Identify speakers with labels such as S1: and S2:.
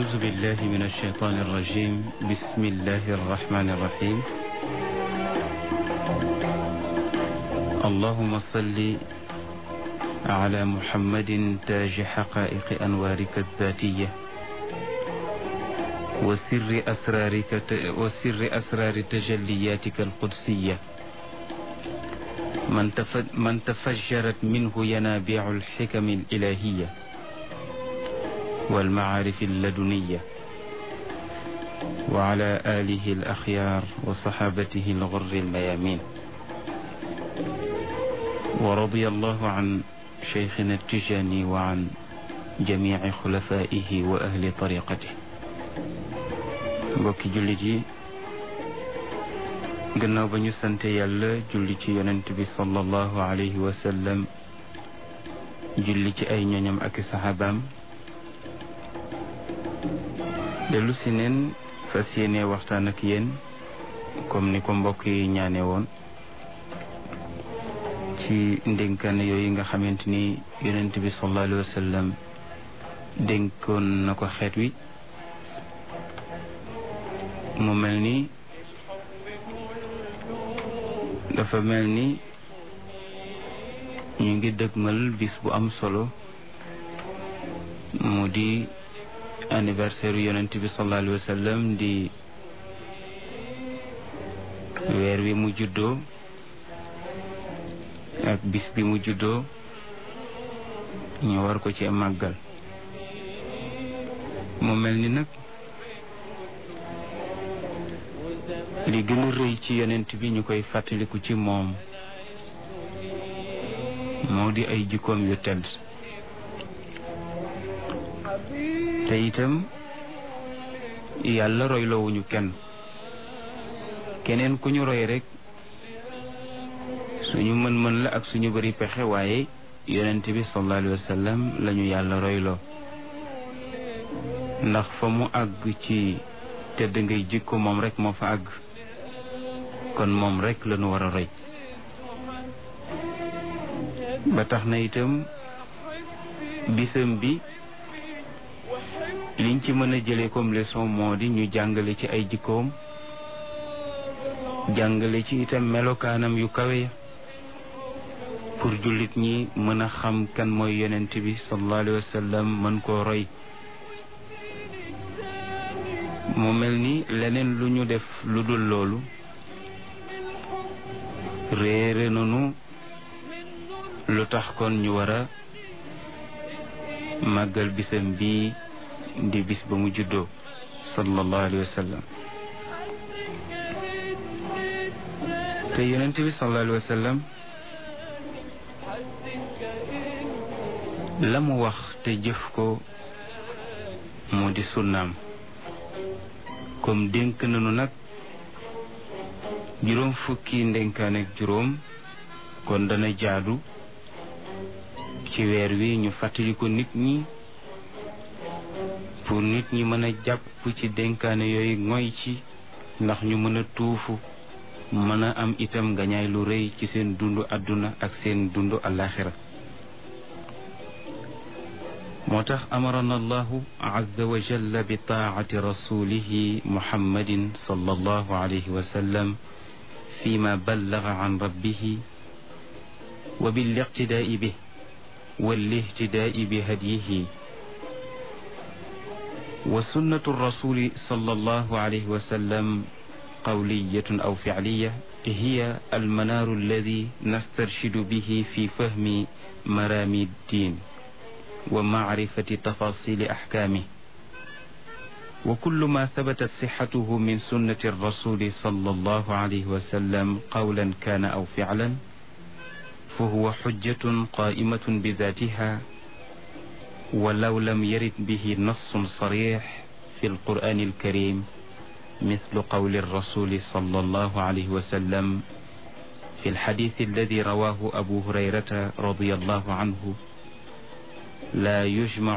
S1: أعوذ بالله من الشيطان الرجيم بسم الله الرحمن الرحيم اللهم صل على محمد تاج حقائق أنوارك الذاتية وسر أسرارك وسر أسرار تجلياتك القدسية من من تفجرت منه ينابيع الحكم الإلهية والمعارف اللدنية وعلى آله الأخيار وصحابته الغر الميامين ورضي الله عن شيخنا التجاني وعن جميع خلفائه وأهل طريقته mbokki jullit yi gannaaw ba ñu sante yàlla julli ci yonent bi sallallahu alayhi wa sallam julli ci ay ñoñam ak saxaabaam dellu si neen fas yéene waxtaan ak yéen comme ni ko mbokk yi ñaane woon ci ndénkaan yooyu nga xamante ni yonent bi sallallahu alayhi wa sallam dénkoon na ko xeet wi mu mel ni dafa mel ni ñu ngi dëgmal bis bu am solo mu di anniversaire yonent bi sallallahu alayhi wa sallam di weer wi mu juddoo ak bis bi mu juddoo ñu war ko ci màggal mu mel ni nag li gën a rëy ci yonent bi ñu koy fàttaliku ci moom moo di ay jikkoom yu tedd te itam yàlla royloowuñu kenn keneen ku ñu roy rek suñu mën-mën la ak suñu bari pexe waaye yonent bi sallallahu alayhi wa sallam lañu yàlla royloo ndax fa mu àgg ci tedd ngay jikko moom rek moo fa àgg kon moom rek la ñu war a roy ba tax na itam bisam bi liñ ci mën a jëlee comme leçon moo di ñu jàngale ci ay jikkoom jàngale ci itam melokaanam yu kawe pour jullit ñi mën a xam kan mooy yonent bi sallallahu alayhi wa sallam mën koo roy mu mel ni leneen lu ñu def lu dul loolu réere nanu lu tax kon ñu war a màggal bisam bii di bis ba mu juddoo sallallahu alayhi wa sallam te yonent bi sallallahu alayhi wa sallam la mu wax te jëf ko mu di sunnaam comme dénk nanu nag juróom fukki ndénkaan ak juróom kon dana jaadu ci weer wi ñu fàttali ko nit ñi pour nit ñi mën a jàpp ci dénkaane yooyu ngoy ci ndax ñu mën a tuufu mën a am itam ngañaay lu rëy ci seen dundu àdduna ak seen dundu alaxira moo tax amarana allahu azza wa jalla bi taacati rasulihi muhammadin sallallahu alayhi wa sallam فيما بلغ عن ربه وبالاقتداء به والاهتداء بهديه وسنة الرسول صلى الله عليه وسلم قولية أو فعلية هي المنار الذي نسترشد به في فهم مرامي الدين ومعرفة تفاصيل أحكامه وكل ما ثبتت صحته من سنة الرسول صلى الله عليه وسلم قولا كان أو فعلا فهو حجة قائمة بذاتها ولو لم يرد به نص صريح في القرآن الكريم مثل قول الرسول صلى الله عليه وسلم في الحديث الذي رواه أبو هريرة رضي الله عنه لا يجمع